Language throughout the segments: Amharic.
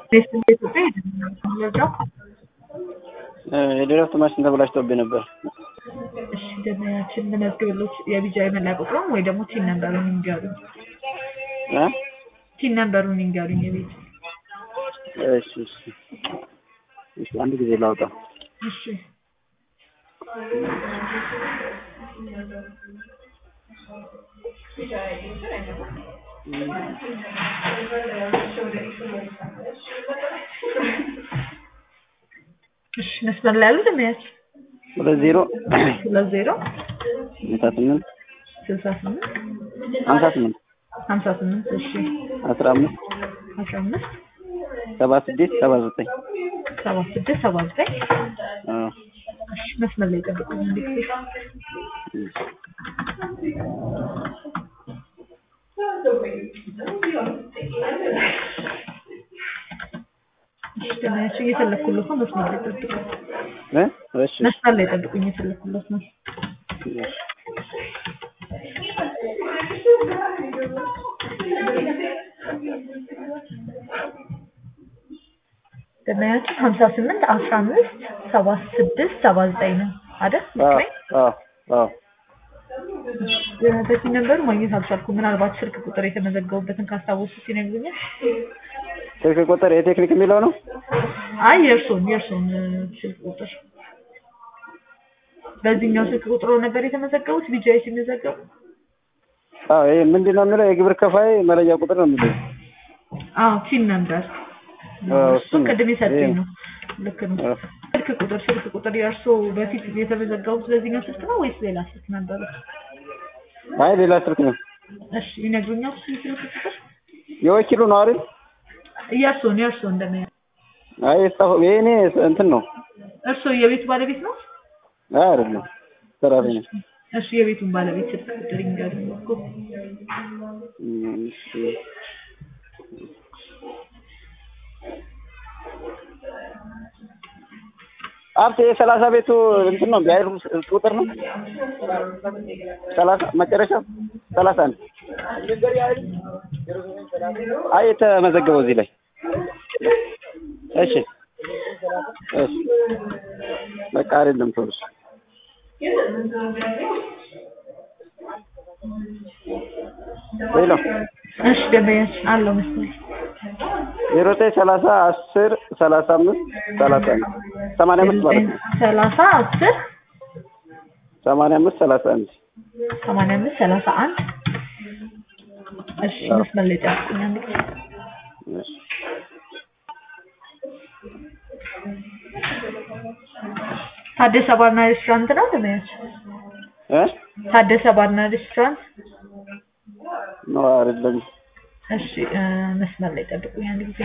በኢትዮጵያ መረጃው የድረፍት ማሽን ተበላሽቶብኝ ነበር። እሺ ደንበኛችን ልመዝግብሎት የቢጃይ መለያ ቁጥሩን ወይ ደግሞ ቲን ነምበሩን ይንገሩኝ። እ ቲን ነምበሩን ይንገሩኝ የቤት እሺ እሺ እሺ አንድ ጊዜ ላውጣ። እሺ እሺ መስመር ላይ ያሉ ደንበኛችን ሁለት ዜሮ ሁለት ዜሮ ሃምሳ ስምንት ስልሳ ስምንት ሃምሳ ስምንት ሀምሳ ስምንት እሺ አስራ አምስት አስራ አምስት ሰባ ስድስት ሰባ ዘጠኝ ሰባ ስድስት ሰባ ዘጠኝ አዎ እሺ መስመር ላይ ጠብቁኝ አንድ ጊዜ እሺ ደንበኛችን እየፈለኩለት ነው መስመር ላይ ጠብቁኝ እ እሺ መስመር ላይ ጠብቁኝ እየፈለኩለት ነው እሺ ደንበኛችን ሀምሳ ስምንት አስራ አምስት ሰባ ስድስት ሰባ ዘጠኝ ነው አይደል? አዎ መስመር አዎ አዎ በዚህ ነበር ማግኘት አልቻልኩም። ምናልባት ስልክ ቁጥር የተመዘገቡበትን ካስታወሱት ይነግሩኛል። ስልክ ቁጥር የቴክኒክ የሚለው ነው። አይ የእርሶን የእርሶን እ፣ ስልክ ቁጥር በዚህኛው ስልክ ቁጥሮ ነበር የተመዘገቡት ቢጃይ ሲመዘገቡ። አዎ ይሄ ምንድን ነው የሚለው የግብር ከፋይ መለያ ቁጥር ነው የሚለው። አዎ ቲን ነበር አዎ፣ እሱ እሱ ነው። ቅድም የሰጠኝ ይሄ ነው። ልክ ነው። አዎ። ስልክ ቁጥር ስልክ ቁጥር የእርሶ በፊት የተመዘገቡት በዚህኛው ስልክ ነው ወይስ ሌላ ስልክ ነበረ? አይ ሌላ ስልክ ነው። እሺ ይነግሩኛል። እሱን ስልክ ቁጥር የወኪሉ ነው አይደል? የእርሶን የእርሶን እንደሚያ አይ የጻፈው የእኔ እንትን ነው። እርሶ የቤቱ ባለቤት ነው? አይ አይደለም ሰራተኛ። እሺ የቤቱን ባለቤት ስልክ ቁጥር ይንገሩኝ እኮ። እም፣ እሺ ሀብት የሰላሳ ቤቱ እንትን ነው ቢያይሩ ቁጥር ነው ሰላሳ መጨረሻ ሰላሳ አንድ አይ የተመዘገበው እዚህ ላይ እሺ እሺ በቃ አይደለም ቶሎ ሄሎ እሺ ደንበኛችን አለው መሰለኝ። ዜሮ ዘጠኝ ሰላሳ አስር ሰላሳ አምስት ሰላሳ አንድ ሰማንያ አምስት ማለት ነው ሰላሳ አስር ሰማንያ አምስት ሰላሳ አንድ ሰማንያ አምስት ሰላሳ አንድ እሺ መስመር ላይ ጠብቁኝ አንድ ጊዜ። እሺ ታደሰ ባርና ሬስቶራንት ነው ደንበኛችን? እ ታደሰ ባርና ሬስቶራንት ነው አይደለም እሺ እ፣ መስመር ላይ ጠብቁኝ አንድ ጊዜ።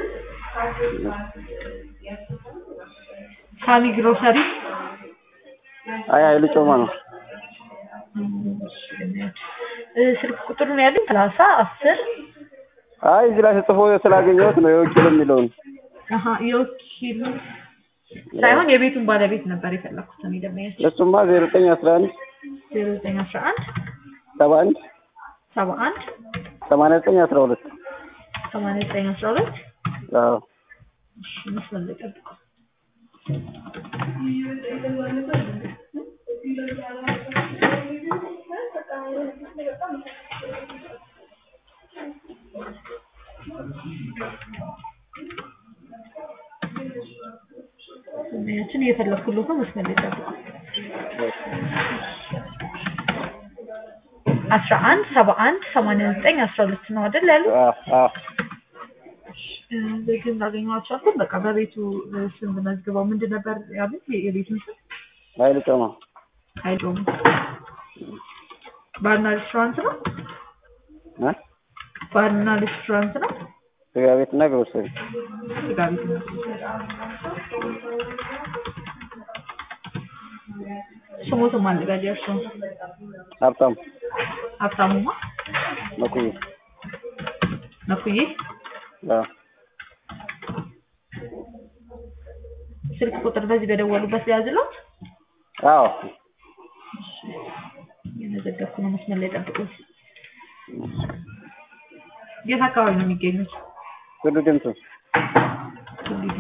ሳሚ ግሮሰሪ አይ ኃይሉ ጮማ ነው እሺ፣ እ፣ ስልክ ቁጥሩን ያለኝ ሰላሳ አስር አይ እዚህ ላይ ተጽፎ ስላገኘሁት ነው የወኪል የሚለውን አሀ የወኪሉ ሳይሆን የቤቱን ባለቤት ነበር የፈለኩት እኔ ደንበኛችን እሱማ ዜሮ ዘጠኝ አስራ አንድ ዜሮ ዘጠኝ አስራ አንድ ሰባ አንድ ሰባ አንድ ሰማንያ ዘጠኝ አስራ ሁለት ሰማንያ ዘጠኝ አስራ ሁለት አዎ እሺ መስመር ላይ ጠብቁ። ደንበኛችን እየፈለኩለት ነው። መስመር ላይ ጠብቁ። አስራ አንድ ሰባ አንድ ሰማንያ ዘጠኝ አስራ ሁለት ነው አይደል ያሉ? አዎ አዎ ቤቱን ላገኘው አልቻልኩም። በቃ በቤቱ እ፣ ስም መዝግበው ምንድን ነበር ያሉት? የ- የቤቱን ስም ኃይሉ ጮማ አይዶም ባርና ሬስቶራንት ነው። እ ባርና ሬስቶራንት ነው። ስጋ ቤትና ግሮሰሪ ስጋ ቤት ነው። ስሞትም አዘጋጅ እርሱ ሀብታም ሀብታሙማ መኩዬ መኩዬ አዎ ስልክ ቁጥር በዚህ በደወሉበት ሊያዝለት አዎ የመዘገብኩ ነው። መስመር ላይ ጠብቁኝ። የት አካባቢ ነው የሚገኙት? ሁሉ ድምቱ ልዩ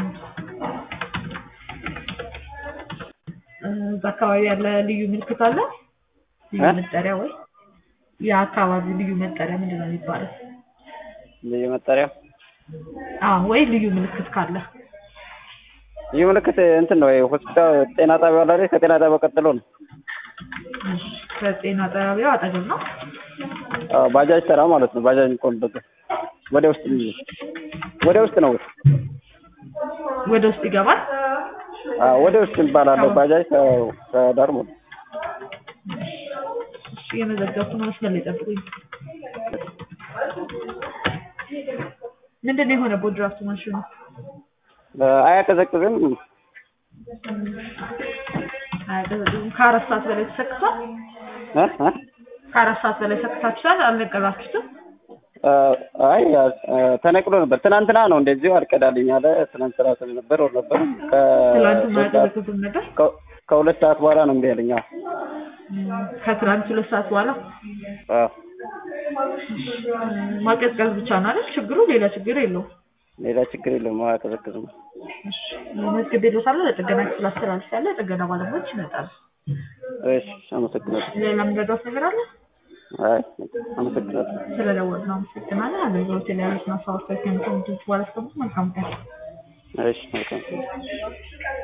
እ፣ እዛ አካባቢ ያለ ልዩ ምልክት አለ ልዩ እ? መጠሪያ ወይ የአካባቢው ልዩ መጠሪያ ምንድን ነው የሚባለው? ልዩ መጠሪያ አዎ ወይ ልዩ ምልክት ካለ ይህ ምልክት እንትን ነው ሆስፒታል ጤና ጣቢያ አለ አይደል? ከጤና ጣቢያ ቀጥሎ ነው። እሺ፣ ከጤና ጣቢያው አጠገብ ነው። አዎ፣ ባጃጅ ተራ ማለት ነው። ባጃጅ የሚቆምበት ወደ ውስጥ የሚል ወደ ውስጥ ነው። ወደ ውስጥ ይገባል። አዎ፣ ወደ ውስጥ ይባላል። ባጃጅ ከ- ከዳር ማለት ነው። እሺ፣ የመዘገብኩ ነው። መስመር ላይ ጠብቁኝ። ምንድን ነው የሆነበት ድራፍት ማሽኑ? አያቀዘቅዝም። አያቀዘቅዝም። ከአራት ሰዓት በላይ ተሰክቷል። እ? እ? ከአራት ሰዓት በላይ ሰክታችኋል። አልነቀላችሁትም? አይ አ፣ ተነቅሎ ነበር። ትናንትና ነው እንደዚሁ አልቀዳልኝ አለ። ትናንት ስራ ስለነበር ወር ነበር ትላንት ከሶስት ሰዓት ማያቀዘቅዝም ነገር ከ- ከሁለት ሰዓት በኋላ ነው እምቢ ያለኝ። አዎ እም፣ ከትላንት ሁለት ሰዓት በኋላ አዎ። እም፣ ማቀዝቀዝ ብቻ ነው አይደል ችግሩ? ሌላ ችግር የለውም። ሌላ ችግር የለውም። አያቀዘቅዝም። እሺ፣ መዝግቤ እልዎታለሁ። ለጥገና ክፍል አስተላልፌያለሁ። የጥገና ባለሙያዎች ይመጣሉ። እሺ፣ አመሰግናለሁ። ሌላ የምረዳዎት ነገር አለ? አይ አመሰግናለሁ። ስለደወሉ አመሰግናለሁ። አገልግሎት የተለያዩ ስናሳዎች ከሚሰሙት በኋላ መልካም ቀን። እሺ መልካም